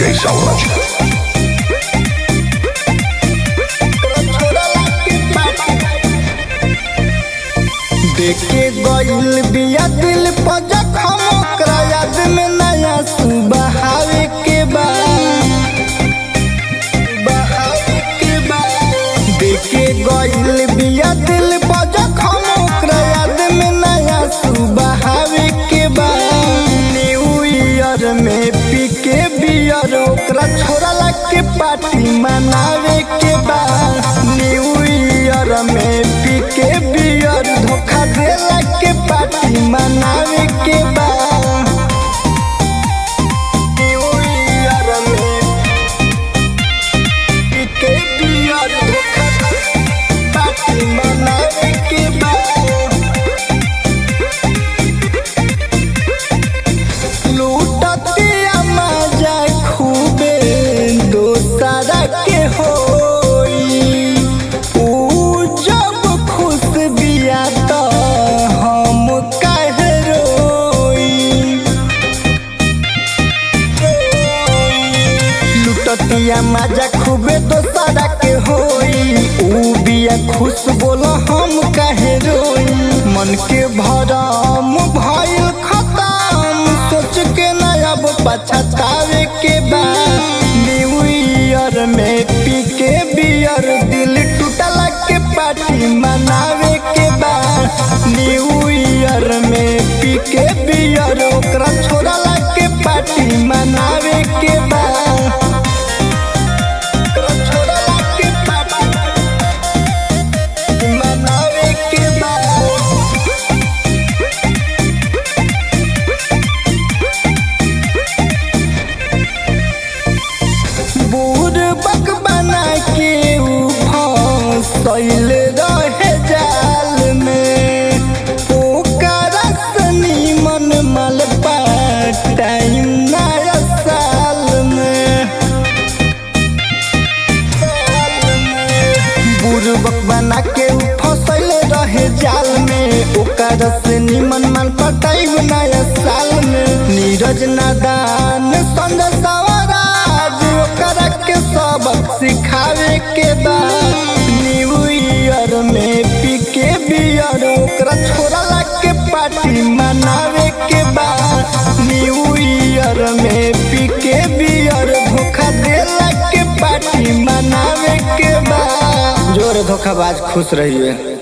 DJ Sauraj. देखे गइल बिया दिल पर जखम ओकरा याद में नया सुबहावे के बा बहावे के बा देखे गइल बिया दिल पर जखम ओकरा याद में नया सुबहावे के बा न्यू ईयर में पी के बियर ओकरा छोड़ा के पार्टी मनावे के बा न्यू ईयर में पी के बियर धोखा देला के पार्टी मनावे के बा न्यू ईयर में पी के बियर धोखा पार्टी मनावे के बा लूटतिया मजा खूबे दोसरा के होई ऊ जब खुश बिया त हम काहे रोई लुटतिया मजा खूबे दोसरा के होई ऊ बिया खुश बोल हम काहे रोई मन के भरम भइल खतम सोच के ना अब पछतावे के बा न्यू ईयर में पी के बियर दिल टूटला के पार्टी मनावे के बा न्यू ईयर में पी के बियर ओकरा छोड़ला के पार्टी मनावे के बा ओकरा छोड़ला के पार्टी मनावे के बा बूढ़ बक बना के ऊ फंसल रहे जाल में ओकरा सनी मन मल टाइम नया साल में बुरबक बना के ऊ फंसल रहे जाल में ओकर से निमन मन पटाई नया साल में नीरज नादान संग सवराज ओकरा के सबक सिखावे के बा न्यू ईयर में पी के बियर ओकरा छोड़ला के पार्टी मनावे के बा न्यू ईयर में पी के बियर धोखा देला के पार्टी मनावे के बा जोर धोखाबाज खुश रहिए